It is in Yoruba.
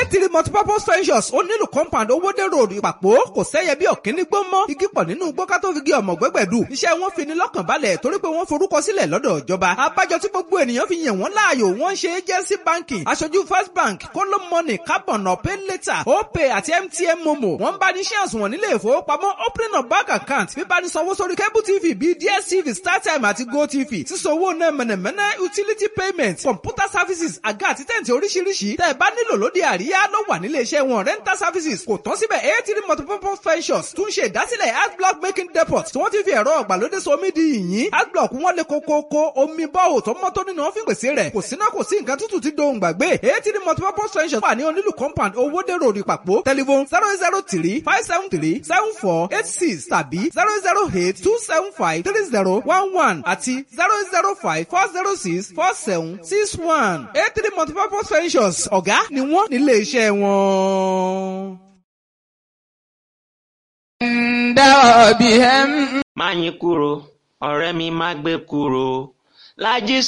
eighty multipurpose ventures ó nílùú compound owóde road ìpàpọ̀ kò sẹ́yẹ bí ọ̀kíní gbó mọ́ igi pọ̀ nínú gbọ́ká tó fi gé ọmọ gbẹ́gbẹ̀dù iṣẹ́ wọn fi ni lọ́kàn balẹ̀ torí pé wọ́n forúkọ sílẹ̀ lọ́dọ̀ ìjọba abájọ tí gbogbo ènìyàn fi yàn wọ́n láàyò wọ́n ṣe agency banking aṣojú first bank kóló money carbon pay later opay àti mtn momo wọ́n bá ní shares wọn nílé ìfowópamọ́ opening of bank account bíbá ní sanwó sórí cable tv bíi dstv startime àti gotv sísanwó náà mẹ̀nẹ̀mẹ̀nẹ̀ utility payment computer services àga àti tẹ̀ǹtì oríṣiríṣi tẹ́ ẹ bá nílò lóde àríyá ló wà nílé iṣẹ́ wọn rental services kò tán síbẹ̀ eighty multipurpose ventures tún ṣe ìdásílẹ̀ adblock making depot tí wọ́n ti fi ẹ̀rọ ọ̀gbàlódé somi di yìnyín adblock wọn lè kókókó omi bọ́ọ̀ tó mọ́ tó nínú ọ́fíìn pèsè rẹ̀ kò síná kò sí nǹkan tútù ti dohùn gbàgbé eighty multipurpose ventures wà ní onílù compound owóde road ìpàpọ̀ telephone zero zero three five seven three seven four eight six tàbí zero zero eight two seven five three zero one one àti zero zero five four zero six four seven six one eighty multipurpose ventures ọ̀gá ni wọ́n nílé iṣẹ́ wọn. dáwọ̀ bí ẹ ń. má yín kúrò ọ̀rẹ́ mi má gbé kúrò Lájí